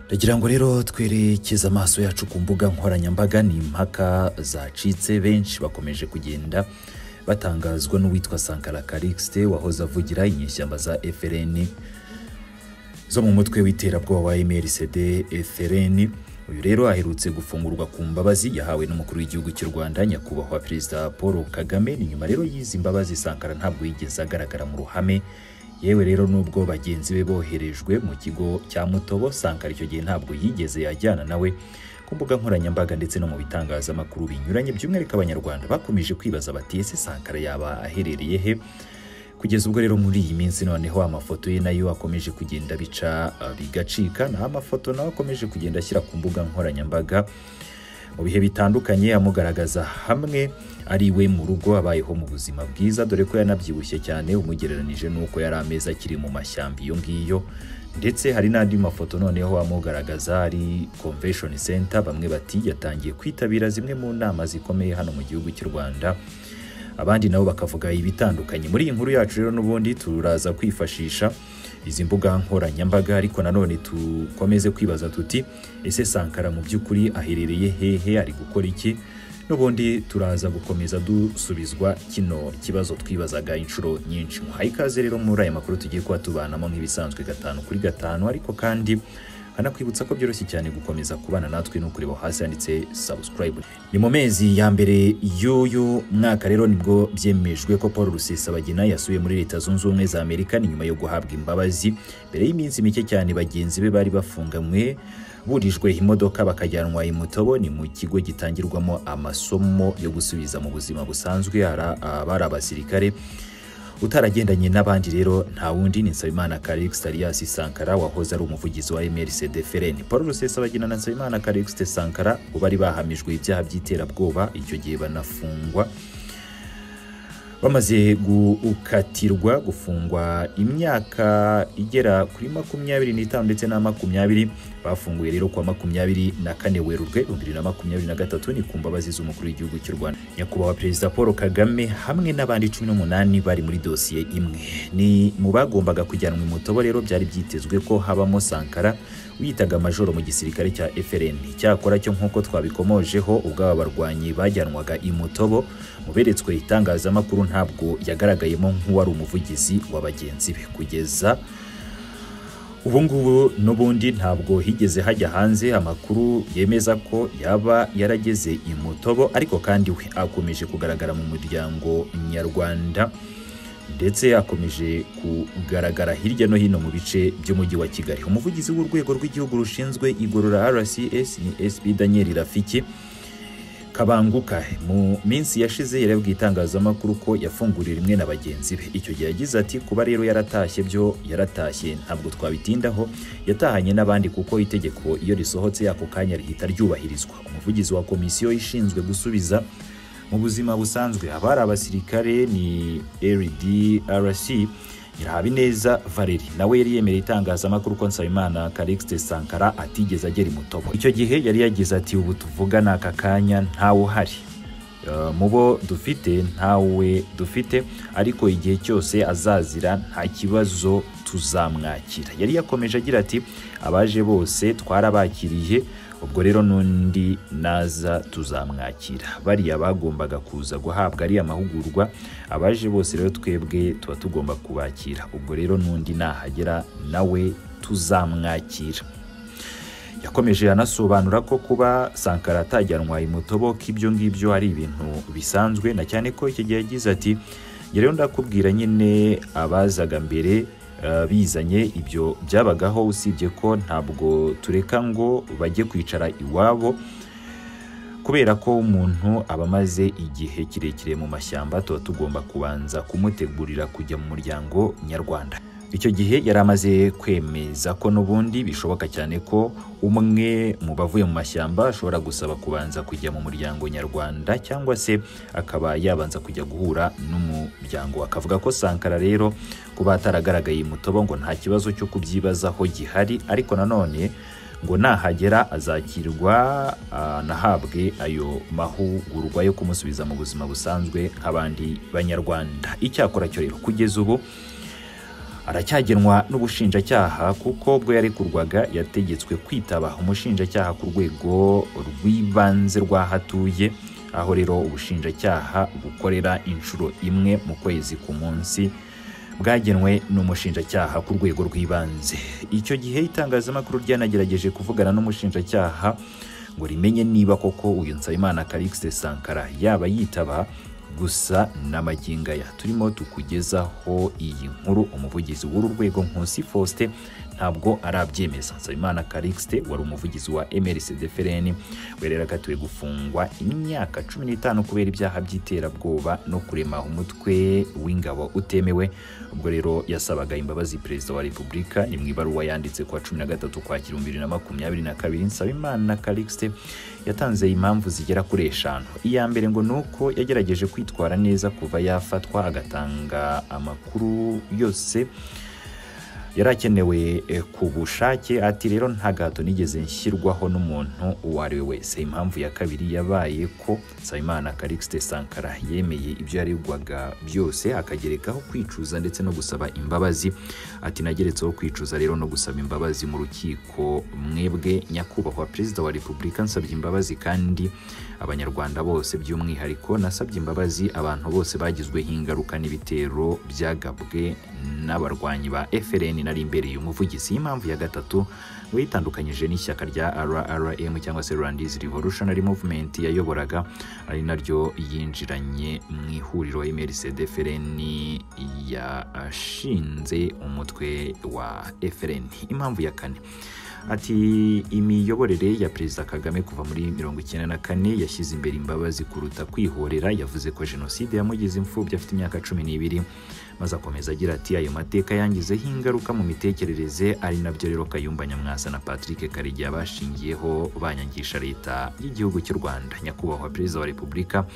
ndagira ngo rero twerekeze amaso yacu ku mbuga nkoranyambaga ni impaka zacitse benshi bakomeje kugenda batangazwa n'uwitwa sankara karikisite wahoze avugira inyeshyamba za efereni zo mu mutwe w'iterabwoba wa mrcd efereni uyu rero aherutse gufungurwa ku mbabazi yahawe n'umukuru w'igihugu cy'u rwanda nyakubahwa perezida paul kagame ni nyuma rero y'izi mbabazi sankara ntabwo yigeze agaragara mu ruhame yewe rero nubwo bagenzi be boherejwe mu kigo cya mutobo sankara icyo gihe ntabwo yigeze yajyana nawe ku mbuga nkoranyambaga ndetse no mu bitangazamakuru binyuranye by'umwihariko abanyarwanda bakomeje kwibaza bati ese sankara yaba aherereye he kugeza ubwo rero muri iyi minsi noneho amafoto ye nayo akomeje kugenda bica uh, bigacika naho amafoto nawe akomeje kugenda ashyira ku mbuga nkoranyambaga mu bihe bitandukanye amugaragaza hamwe ari iwe mu rugo abayeho mu buzima bwiza dore ko yanabyibushye cyane umugereranije n'uko yari amezi akiri mu mashyamba iyo ngiyo ndetse hari n'andi mafoto noneho amugaragaza ari convention center bamwe bati yatangiye kwitabira zimwe mu nama zikomeye hano mu gihugu cy'u rwanda abandi nabo bakavuga ibitandukanye muri iyi nkuru yacu rero n'ubundi turaza kwifashisha izi mbuga nkoranyambaga ariko nanone dukomeze kwibaza tuti ese sankara mu by'ukuri aherereye hehe ari gukora iki n'ubundi turaza gukomeza dusubizwa kino kibazo twibazaga inshuro nyinshi muhaye ikaze rero muri aya makuru tugiye kuba tubanamo nk'ibisanzwe gatanu kuri gatanu ariko kandi nkanakwibutsa ko byoroshye cyane gukomeza kubana natwe no kureba hasi handitse subscribe ni mu mezi ya mbere y'uyu mwaka rero nibwo byemejwe ko paul rusesabagina yasuye muri leta zunze ubumwe za amerika ni nyuma yo guhabwa imbabazi mbere y'iminsi mike cyane bagenzi be bari bafunganywe burijwe imodoka bakajyanwa i mutobo ni mu kigo gitangirwamo amasomo yo gusubiza mu buzima busanzwe abari abasirikare utaragendanye n'abandi rero nta wundi ni nsabimana karikisite alias sankara wahoze ari umuvugizi wa mrcd fereni paul rusesabagina na nsabimana karikisite sankara bo bari bahamijwe ibyaha by'iterabwoba icyo gihe banafungwa bamaze gukatirwa gufungwa imyaka igera kuri makumyabiri n'itanu ndetse na makumyabiri bafunguye rero kwa makumyabiri na kane werurwe ibihumbi bibiri na makumyabiri na gatatu ni ku mbabazi z'umukuru w'igihugu cy'u rwanda nyakubahwa perezida paul kagame hamwe n'abandi cumi n'umunani bari muri dosiye imwe ni mu bagombaga kujyanwa imutobo rero byari byitezwe ko habamo sankara wiyitaga majoro mu gisirikare cya frn icyakora cyo nk'uko twabikomojeho ubwo aba barwanyi bajyanwaga imutobo muberetswe itangazamakuru ntabwo yagaragayemo nk'uwari umuvugizi wa bagenzi be kugeza ubu ngubu n'ubundi ntabwo higeze hajya hanze amakuru yemeza ko yaba yarageze i mutobo ariko kandi we akomeje kugaragara mu muryango nyarwanda ndetse akomeje kugaragara hirya no hino mu bice by'umujyi wa kigali umuvugizi w'urwego rw'igihugu rushinzwe igorora rcs ni sb daniel rafiki kabanguka mu minsi yashize yarabwiye itangazamakuru ko yafunguriye rimwe na bagenzi be icyo gihe yagize ati kuba rero yaratashye byo yaratashye ntabwo twabitindaho yatahanye n'abandi kuko itegeko iyo risohotse ako kanya rihita ryubahirizwa umuvugizi wa komisiyo ishinzwe gusubiza mu buzima busanzwe abari abasirikare ni rdrc nyirahabineza valeri nawe yari yemereye itangazamakuru ko nsabimana karikisite sankara atigeze agera imutobo icyo gihe yari yagize ati ubu tuvugana aka kanya ntawe uhari mu bo dufite ntawe dufite ariko igihe cyose azazira nta kibazo tuzamwakira yari yakomeje agira ati abaje bose twarabakiriye ubwo rero n'undi naza tuzamwakira bariya bagombaga kuza guhabwa ariya mahugurwa abaje bose rero twebwe tuba tugomba kubakira ubwo rero n'undi nahagera nawe tuzamwakira yakomeje anasobanura ko kuba sankara atajyanwa imutobo ko ibyo ngibyo ari ibintu bisanzwe na cyane ko icyo gihe yagize ati rero ndakubwira nyine abazaga mbere bizanye ibyo byabagaho usibye ko ntabwo tureka ngo bajye kwicara iwabo kubera ko umuntu aba amaze igihe kirekire mu mashyamba tuba tugomba kubanza kumutegurira kujya mu muryango nyarwanda icyo gihe yari amaze kwemeza ko n'ubundi bishoboka cyane ko umwe mu bavuye mu mashyamba ashobora gusaba kubanza kujya mu muryango nyarwanda cyangwa se akaba yabanza kujya guhura n'umuryango akavuga ko sankara rero kuba ataragaragaye imutobo ngo nta kibazo cyo kubyibazaho gihari ariko nanone ngo nahagera azakirwa anahabwe ayo mahugurwa yo kumusubiza mu buzima busanzwe nk'abandi banyarwanda icyakora cyo rero kugeza ubu aracyagenwa n'ubushinjacyaha kuko ubwo yarekurwaga yategetswe kwitaba umushinjacyaha ku rwego rw'ibanze rw'aho atuye aho rero ubushinjacyaha bukorera inshuro imwe mu kwezi ku munsi bwagenwe n'umushinjacyaha ku rwego rw'ibanze icyo gihe itangazamakuru ryanagerageje kuvugana n'umushinjacyaha ngo rimenye niba koko uyu nsabimana Calixte Sankara yaba yitaba gusa n'amaginga ya turimo tukugezaho iyi nkuru umuvugizi w'uru rwego Nkusi Faustin ntabwo arabyemeza Nsabimana Calixte wari umuvugizi wa MRCD-FRN werera gatuye gufungwa imyaka cumi n'itanu kubera ibyaha by'iterabwoba no kurema umutwe w'ingabo utemewe ubwo rero yasabaga imbabazi perezida wa repubulika ni mu ibaruwa yanditse kuwa cumi na gatatu kwakira bibiri na makumyabiri na kabiri Nsabimana Calixte yatanze impamvu zigera kuri eshanu iya mbere ngo ni uko yagerageje kwitwara neza kuva yafatwa agatanga amakuru yose yari akenewe eh, ku bushake ati rero nta gato nigeze nshyirwaho n'umuntu uwo ari we wese impamvu ya kabiri yabaye ko Nsabimana Calixte Sankara yemeye ibyo yaregwaga byose akagerekaho kwicuza ndetse no gusaba imbabazi ati nageretseho kwicuza rero no gusaba imbabazi mu rukiko mwebwe nyakubahwa perezida wa repubulika nsabye imbabazi kandi abanyarwanda bose by'umwihariko nasabye imbabazi abantu bose bagizweho ingaruka n'ibitero byagabwe n'abarwanyi ba FRN nari imbereye umuvugizi y'impamvu ya gatatu ngo yitandukanyije n'ishyaka rya RRM cyangwa se Rwandese Revolutionary Movement yayoboraga ari naryo yinjiranye mu ihuriro MRCD FRN yashinze umutwe wa FRN impamvu ya kane ati imiyoborere ya perezida kagame kuva muri mirongo icyenda na kane yashyize imbere imbabazi kuruta kwihorera yavuze ko jenoside yamugize imfubyi afite imyaka cumi n'ibiri maze akomeza agira ati ayo mateka yangizeho ingaruka mu mitekerereze ari nabyo rero kayumba nyamwasa na patrick karegeya bashingiyeho banyangisha leta y'igihugu cy'u rwanda nyakubahwa perezida wa repubulika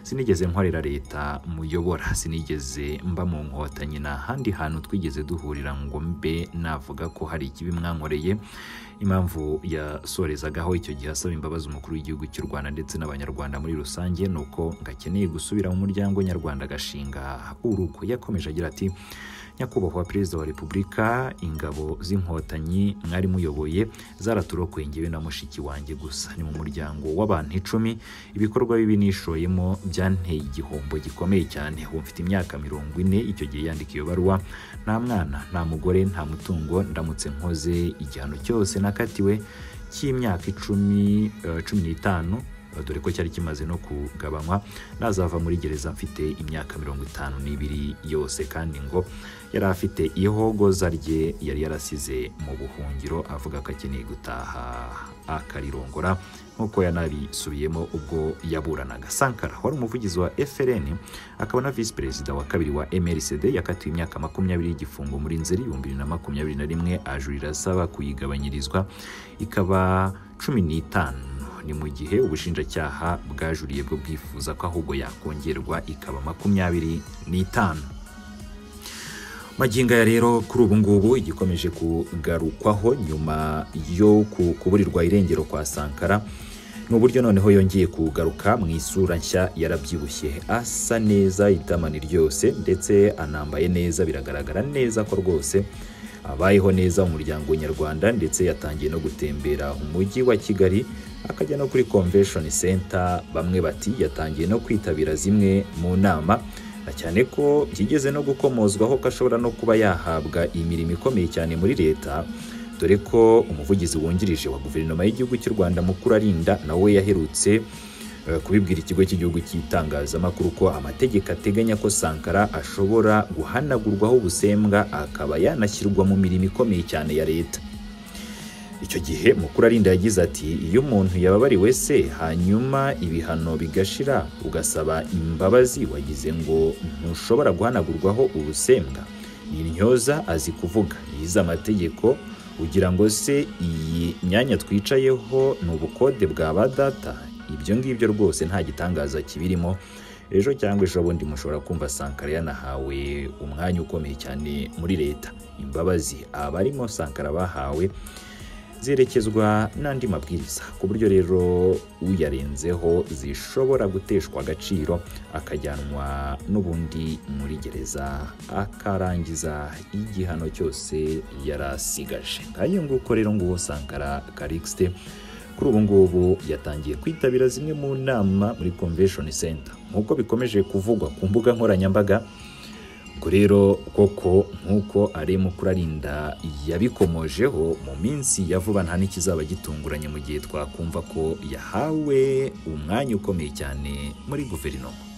sinigeze nkorera leta muyobora sinigeze mba mu nkotanyi nta handi hantu twigeze duhurira ngo mbe navuga ko hari ikibi mwankoreye impamvu yasorezagaho icyo gihe asaba imbabazi umukuru w'igihugu cy'u rwanda ndetse n'abanyarwanda muri rusange ni uko ngakeneye gusubira mu muryango nyarwanda agashinga urugo yakomeje agira ati nyakubahwa perezida wa repubulika ingabo z'inkotanyi mwari muyoboye zaraturokoye ngewe na mushiki wanjye gusa ni mu muryango w'abantu icumi ibikorwa bibi nishoyemo byanteye igihombo gikomeye cyane ubu mfite imyaka mirongo ine icyo gihe yandika iyo baruwa nta mwana nta mugore nta mutungo ndamutse nkoze igihano cyose nakatiwe cy'imyaka icumi eh, cumi n'itanu dore ko cyari kimaze no kugabanywa nazava muri gereza mfite imyaka mirongo itanu n'ibiri yose kandi ngo yari afite ihogoza rye yari yarasize mu buhungiro avuga ko akeneye gutaha akarirongora nk'uko yanabisubiyemo ubwo yaburanaga sankara wari umuvugizi wa frn akaba na visi perezida wa kabiri wa mrcd yakatiwe imyaka makumyabiri y'igifungo muri nzeri ibihumbi bibiri na makumyabiri na rimwe ajurira asaba kuyigabanyirizwa ikaba cumi n'itanu ni mu gihe ubushinjacyaha bwajuriye bwo bwifuza ko ahubwo yakongerwa ikaba makumyabiri n'itanu maginga ya rero kuri ubu ngubu igikomeje kugarukwaho nyuma yo ku- kuburirwa irengero kwa sankara ni uburyo noneho yongeye kugaruka mu isura nshya yarabyibushye asa neza itamani ryose ndetse anambaye neza biragaragara neza ko rwose abayeho neza mu muryango nyarwanda ndetse yatangiye no gutembera umujyi wa kigali akajya no kuri convention center bamwe bati yatangiye no kwitabira zimwe mu nama Na cyane ko byigeze no gukomozwaho ko ashobora no kuba yahabwa imirimo ikomeye cyane muri leta dore ko umuvugizi wungirije wa guverinoma y'igihugu cy'u rwanda mukuru arinda nawe yaherutse eh, kubibwira ikigo cy'igihugu cy'itangazamakuru ko amategeko ateganya ko sankara ashobora guhanagurwaho ubusembwa akaba yanashyirwa mu mirimo ikomeye cyane ya leta icyo gihe mukuru arinda yagize ati iyo umuntu yababariwe se hanyuma ibihano bigashira ugasaba imbabazi wagize ngo ntushobora guhanagurwaho ubusembwa ni intyoza azi kuvuga yize amategeko ugira ngo se iyi myanya twicayeho ni ubukode bwa ba data ibyo ngibyo rwose nta gitangaza kibirimo ejo cyangwa ejo bundi mushobora kumva sankara yanahawe umwanya ukomeye cyane muri leta imbabazi abarimo sankara bahawe zerekezwa n'andi mabwiriza ku buryo rero uyarenzeho zishobora guteshwa agaciro akajyanwa n'ubundi muri gereza akarangiza igihano cyose yarasigaje nk'ayo nguko rero nguwo Sankara Karixte kuri ubu ngubu yatangiye kwitabira zimwe mu nama muri convention center nk'uko bikomeje kuvugwa ku mbuga nkoranyambaga ubwo rero koko nk'uko aremu kurarinda yabikomojeho mu minsi ya vuba nta n'ikizaba gitunguranye mu gihe twakumva ko yahawe umwanya ukomeye cyane muri guverinoma